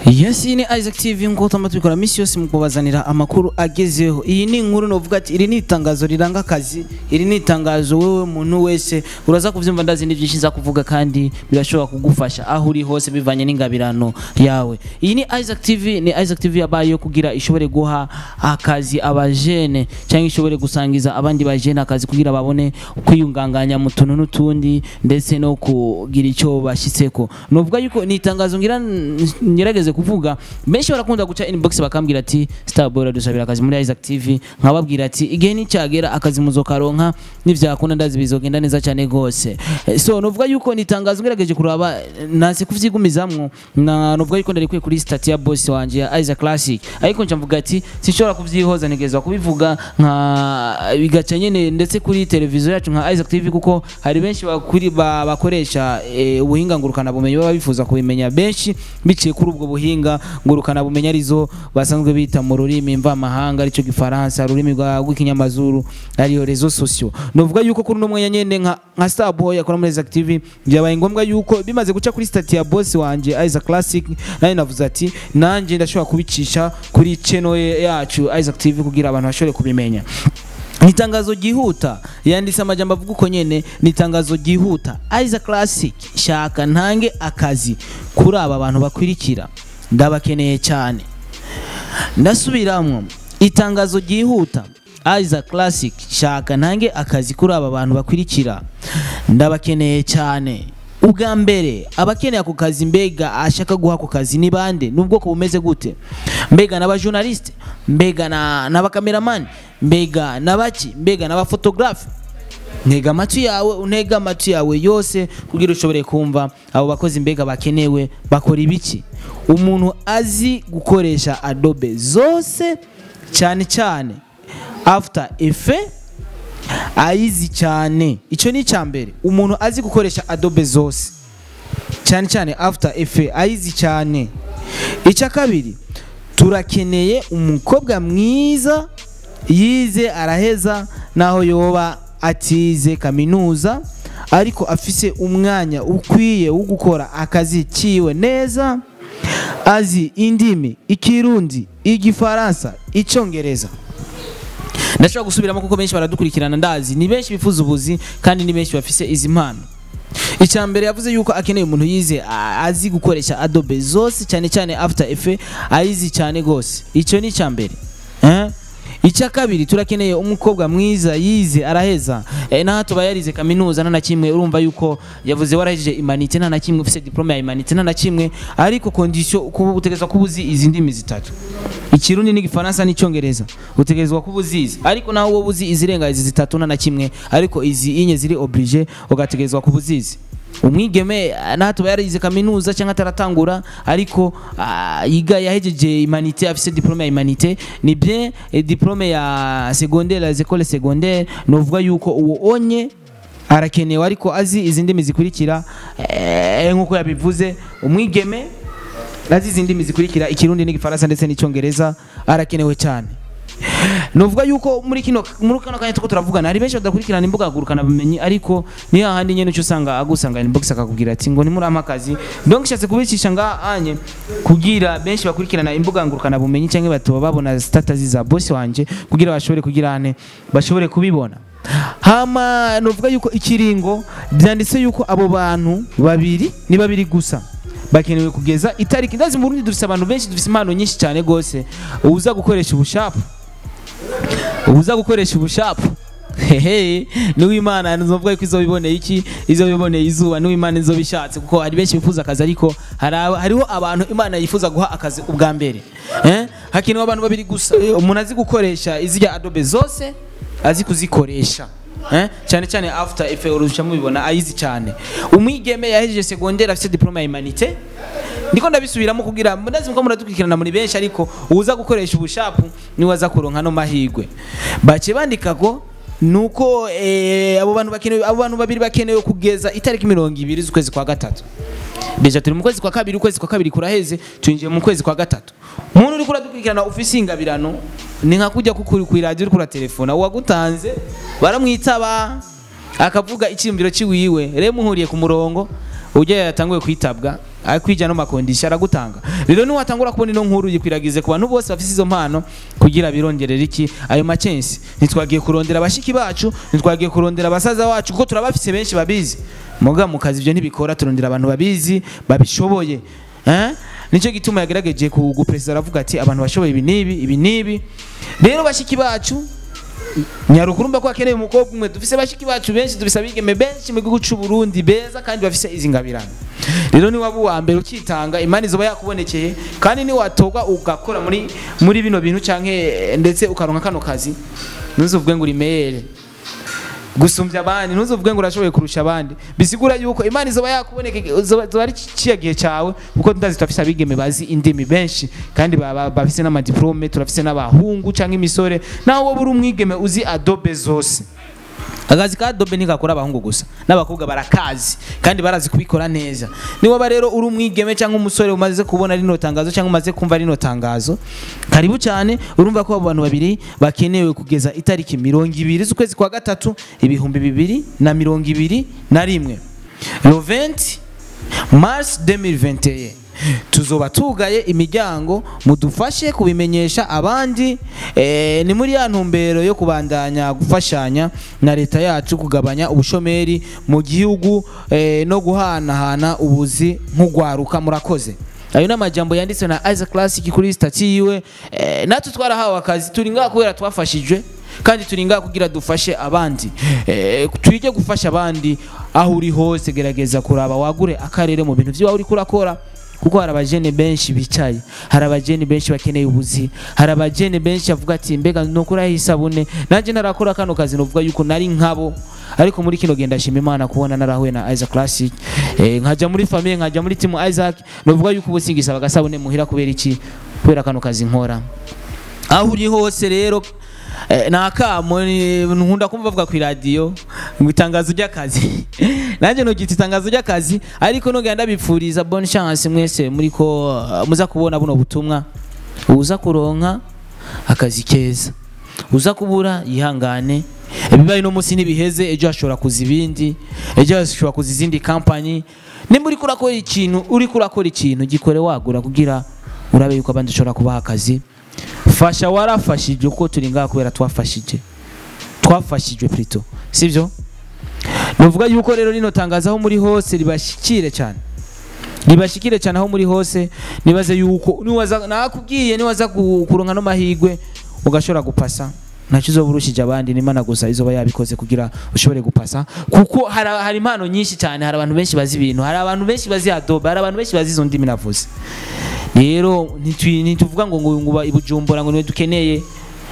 Yes, iyi ni Isaac TV nk'uko tuma tubikora minsi yose mu kubazanira amakuru agezeho. Iyi ni inkuru novuga ati iri ni itangazo riranga akazi, iri ni itangazo wewe muntu wese uraza kuvyumva ndazi ni byinshi nza kuvuga kandi birashobora kugufasha aho uri hose bivanye n'ingabirano yawe. Iyi ni Isaac TV, ni Isaac TV yabaye kugira ishobore guha akazi abajene cyangwa ishobore gusangiza abandi bajene akazi kugira babone kwiyunganganya mu tuntu n'utundi ndetse no kugira icyo bashitseko. Novuga yuko ni itangazo ngira ngerageze kuvuga benshi barakunda guca inbox bakambwira ati Starboy dusabira akazi muri Isaac TV nkababwira ati igihe nicyagera akazi muzokaronka nivyakunda ndazi bizogenda neza cyane gose Eh, so novuga yuko ni itangazo ngerageje kuraba nase kuvyigumizamwo na novuga yuko ndarikuye kuri stati ya boss wanje ya Isaac Classic ariko nca mvuga ati sinshobora kuvyihoza nigezwa kubivuga nka bigaca nyene ndetse kuri televiziyo yacu nka Isaac TV kuko hari benshi bakuri ba- bakoresha eh, ubuhinga ngurukana bumenyi baba bifuza kubimenya benshi biciye kuri ubwo buhinga ngurukana bumenyi arizo basanzwe bita mu rurimi mvamahanga arico gifaransa ururimi rwa- rw'ikinyamazuru ariyo rezo sociaux novuga yuko kuri uno mwanya nyene nka nka Starboy akora muri Isaac TV byabaye ngombwa yuko bimaze guca kuri stati ya boss wanje Isaac Classic nayo navuze ati nanje ndashobora kubicisha kuri channel ye- yacu Isaac TV kugira abantu bashobore kubimenya ni itangazo ryihuta yanditse amajambo avuga uko nyene ni itangazo ryihuta Isaac Classic shaka ntange akazi kuri aba bantu bakurikira ndabakeneye cyane ndasubiramwo itangazo ryihuta Isaac Classic shaka ntange akazi kuri aba bantu bakurikira ndabakeneye cyane ubwa mbere abakeneye ako kazi mbega ashaka guha ako kazi ni bande n'ubwoko bumeze gute mbega n'abajournaliste mbega na- n'abakameramani mbega n'abaki mbega n'abafotogarafe ntega amatwi yawe untega amatwi yawe yose kugira ushobore kumva abo bakozi mbega bakenewe bakora ibiki umuntu azi gukoresha adobe zose cyane cyane after effect ayizi cyane icyo ni icya mbere umuntu azi gukoresha adobe zose cyane cyane after effect ayizi cyane icya kabiri turakeneye umukobwa mwiza yize araheza naho yoba atize kaminuza ariko afise umwanya ukwiye wo gukora akazi kiwe neza azi indimi ikirundi igifaransa icyongereza ndashobora gusubiramo kuko benshi baradukurikirana ndazi ni benshi bifuza ubuzi kandi ni benshi bafise izi mpano icya mbere yavuze yuko akeneye umuntu yize a- azi gukoresha adobe zose cyane cyane after effect ayizi cyane gose icyo ni icya mbere eh? icya kabiri turakeneye umukobwa mwiza yize araheza eh, naho tuba yarize kaminuza nta na kimwe urumva yuko yavuze warahejeje imanite nta na kimwe ufise diplome ya imanite nta na kimwe ariko condition kuba utegerezwa kuba uzi izi ndimi zitatu ikirundi n'igifaransa n'icyongereza utegerezwa kuba uzizi ariko nawe wowe uzi izirenga izi zitatu nta na kimwe ariko izi inye ziri oblige ugategerezwa kuba uzizi umwigeme ah, naho tuba yarize kaminuza cyangwa ataratangura ariko ah, yiga yahejeje imanite afise diplome ya imanite ni bien eh, diplome ya secondaire les écoles secondaire novuga yuko uwo onye arakenewe ariko azi izi ndimi zikurikira eh, nk'uko yabivuze umwigeme azi izi ndimi zikurikira ikirundi n'igifaransa ndetse n'icyongereza arakenewe cyane nuvuga yuko muri kino muri kano kanya tuko turavugana hari benshi badakurikirana imbuga ngurukana bumenyi ariko ni hahandi nyene cyo usanga agusanga inbox akakubwira ati ngo nimurama akazi donc nshatse kubicisha nga anye kugira benshi bakurikirana imbuga ngurukana bumenyi cyangwa batoba babona status za boss wanje kugira bashobore kugira ane bashobore kubibona hama nuvuga yuko ikiringo byanditse yuko abo bantu babiri ni babiri gusa bakenewe kugeza itariki ndazi mu Burundi dufise abantu benshi dufise impano nyinshi cyane gose uza gukoresha ubushapu uza gukoresha ubushapu hehe n'uwimana nzovuga ko izobiboneye iki izobiboneye izuba n'uwimana izobishatse kuko hari benshi bifuza akazi ariko hari aba- hariho abantu imana yifuza guha akazi ubwa mbere eh? hakenewe abantu babiri gusa Eh, umuntu azi gukoresha izirya adobe zose azi kuzikoresha eh? cyane cyane after effect urusha mubibona ayizi cyane umwigeme yahejeje secondaire afite diplome ya humanité ndiko ndabisubiramo kugira ndazi muko muradukurikirana muri benshi ariko uza gukoresha ubushapu niwe aza kuronka no mahigwe bace bandika ko nuko eh, abo bantu bakenewe abo bantu babiri bakenewe kugeza itariki mirongo ibiri z'ukwezi kwa gatatu deja turi mu kwezi kwa kabiri ukwezi kwa kabiri kuraheze twinjiye mu kwezi kwa gatatu muntu uri kuradukurikirana ufise ingabirano ni nka kujya kukuri ku radio uri kuratelefona uwagutanze baramwitaba akavuga icyiyumviro ciwiwe rero muhuriye ku murongo ujya yatanguye kwitabwa akwija no makondisha aragutanga rero ni watangura kubona ino nkuru yikwiragize ku bantu bose bafite izo mpano kugira birongerera iki ayo macensi ntitwagiye kurondera abashiki bacu ntitwagiye kurondera abasaza bacu kuko turabafise benshi babizi muga mu kazi ibyo ntibikora turondera abantu babizi babishoboye eh? nicyo gituma yagerageje kuguperezida aravuga ati abantu bashoboye ibi n'ibi ibi n'ibi rero bashiki bacu nyarukuru mba ko akeneye umukobwa umwe dufise bashiki bacu benshi dufise abigeme benshi mu gihugu cy'u Burundi beza kandi bafise izi ngabirano rero ni waba uwa mbere ukitanga imana izoba yakubonekeye kandi ni watorwa ugakora muri muri bino bintu canke ndetse ukaronka kano kazi ntuzuvuge ngo uri meyere gusumbya abandi ntuzuvuge ngo urashoboye kurusha abandi bisigura yuko imana izoba yakuboneka zoba zoba ari ciya gihe cyawe kuko ndazi turafise abigeme bazi indimi benshi kandi ba- ba- bafise n'amadiplome turafise n'abahungu canke imisore nawe wowe uri umwigeme uzi adobe zose akazi ka adobe ntigakora abahungu gusa n'abakobwa barakazi kandi barazi kubikora neza niwaba rero uri umwigeme cyangwa umusore umaze kubona rino tangazo cyangwa umaze kumva rino tangazo karibu cyane urumva ko abo bantu babiri bakenewe kugeza itariki mirongo ibiri z'ukwezi kwa gatatu ibihumbi bibiri na mirongo ibiri na rimwe roventi mars 2021 tuzoba tugaye imiryango mudufashe kubimenyesha abandi eh, ni muri ya ntumbero yo kubandanya gufashanya na leta yacu kugabanya ubushomeri mu gihugu eh, no guhanahana ubuzi nk'ugwaruka murakoze ayo ni amajambo yanditswe na Isaac Classic kuri stati yiwe eh, natwe twarahawe akazi turi ngaha kubera twafashijwe kandi turi ngaha kugira dufashe abandi eh, twige gufasha abandi aho uri hose gerageza kuraba wagure akarere mu bintu by'iwawe uriko urakora kuko hari abajene benshi bicaye hari abajene benshi bakeneye ubuzi hari abajene benshi bavuga ati mbega nukuraho isabune nanjye narakora kano kazi novuga yuko nari nkabo ariko muri kino genda shima imana kubona narahuye na Isaac Classic eh, nkaja muri famille nkaja muri team Isaac novuga yuko ubu singisaba agasabune muhira kubera iki kubera kano kazi nkora aho uri hose rero eh, nakamo ni- nkunda kumva bavuga ku iradiyo ngo itangazo ry'akazi nanjye ntugita itangazo ry'akazi ariko nugenda bipfuriza bonne chance mwese muri ko uh, muza kubona buno butumwa uza kuronka akazi keza uza kubura yihangane ibibaye no munsi ntibiheze ejo hashobora kuza ibindi ejo hashobora kuza izindi kampanyi nimba uriko urakora ikintu uriko urakora ikintu gikore wagura kugira urabe yuko abandi ushobora kubaha akazi fasha warafashije uko turi ngaha kubera twafashije twafashijwe plutôt sivyo nuvuga yuko rero rino tangazo aho muri hose ribashikire cyane ribashikire cyane aho muri hose nibaze yuko niwaza nakubwiye niwaza ku- kuronka no mahigwe ugashobora gupasa ntacyo uzoba urushije abandi n'imana gusa izoba yabikoze kugira ushobore gupasa kuko hari hari impano nyinshi cyane hari abantu benshi bazi ibintu hari abantu benshi bazi adobe hari abantu benshi bazi izo ndimi navuze rero ntitwi- ntituvuga ngo ngo nguba ibujumbura ngo niwe dukeneye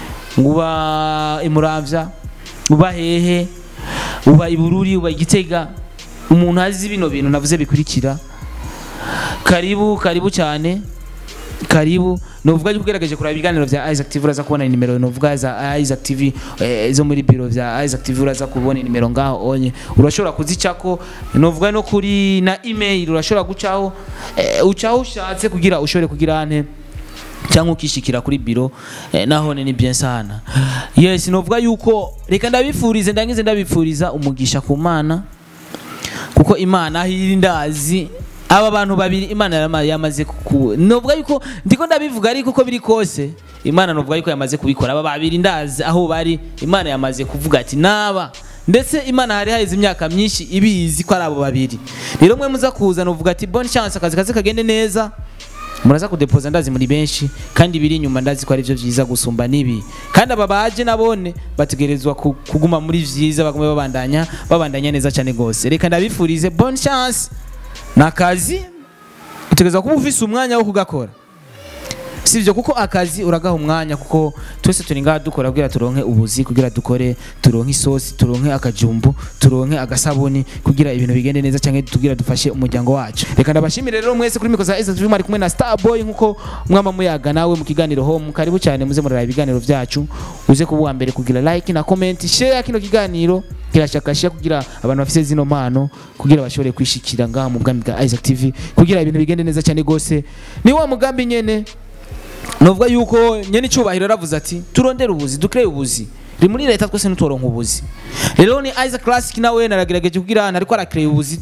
nguba imuramvya uba hehe uba ibururi uba igitega umuntu azi bino bintu navuze bikurikira karibu karibu cyane karibu nuvuga yuko ugerageje kuraba ibiganiro bya Isaac TV uraza kubona nimero nuvuga za Isaac TV eh, zo muri biro bya Isaac TV uraza kubona nimero ngaho onye urashobora kuzicako nuvuga no kuri na email urashobora gucaho eh, ucaho ushatse kugira ushobore kugira ante cyangwa ukishikira kuri biro eh, nahone ni bien sana yes novuga yuko reka ndabifurize ndangize ndabifuriza umugisha ku mana kuko imana aho iri ndazi aba bantu babiri imana yarama- yamaze ku novuga yuko ndiko ndabivuga ariko uko biri kose imana novuga yuko yamaze kubikora aba babiri ndazi aho bari imana yamaze kuvuga ati naba ndetse imana hari haheze imyaka myinshi ibizi ko ari abo babiri rero mwe muza kuza novuga ati bonne chance akazi kaze kagende neza muraza kudepoza ndazi muri benshi kandi biri inyuma ndazi ko ari byo byiza gusumba nibi kandi aba baje nabone bategerezwa ku- kuguma muri vyiza bagume babandanya babandanya neza cyane gose reka ndabifurize bonne chance nakazi utegerezwa kuba ufise umwanya wo kugakora sivyo kuko akazi uragaha umwanya kuko twese turi ngaha dukora kugira turonke ubuzi kugira dukore turonke isosi turonke akajumbu turonke agasabuni kugira ibintu bigende neza cyangwa tugira dufashe umuryango wacu reka ndabashimire rero mwese kuri mikoza Isaac TV mwari kumwe na Starboy nkuko mwama muyaga nawe mu kiganiro home karibu cyane muze murara ibiganiro byacu uze kuba uwa mbere kugira like na comment share kino kiganiro kirashakashia kugira abantu bafise zino mpano kugira bashobore kwishikira ngaha mu bwami bwa Isaac TV kugira ibintu bigende neza cyane gose ni wa mugambi nyene novuga yuko nyene icyubahiro yaravuze ati turondere ubuzi dukreye ubuzi ri muri leta twese ntituronka ubuzi rero ni Isaac Classic nawe naragerageje kugira hano ariko arakreye ubuzi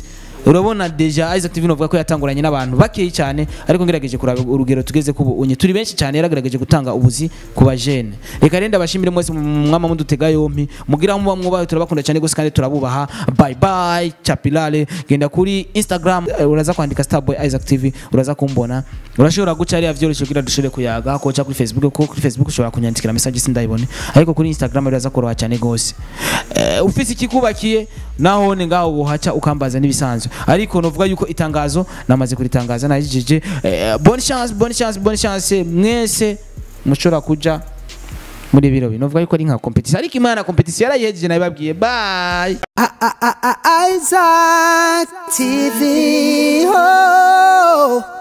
urabona deja Isaac TV novuga ko yatanguranye n'abantu bakeyi cyane ariko ngerageje kuraba urugero tugeze ku unye turi benshi cyane yaragerageje gutanga ubuzi ku bajene reka renda bashimire mwese mu mwama mudutega yompi mugira muba mwubahe turabakunda cyane gose kandi turabubaha bye bye chapilale genda kuri Instagram eh, uraza kwandika Starboy Isaac TV uraza kumbona urashobora guca ariya vyoroshye kugira dushobore kuyaga ko kuri Facebook kuko kuri Facebook ushobora kunyandikira message sindayibone ariko kuri Instagram uraza koroha cyane gose eh, ufise ikikubakiye naho ni ngaho buhaca ukambaza n'ibisanzwe ariko novuga yuko itangazo namaze kuritangaza najije eh, bonne chance bonne chance bonne chance mwese mushobora kuja muri biro bino novuga yuko ari nka competition ariko imana competition yarayihejeje nabibabwiye bye Isaac TV. Oh.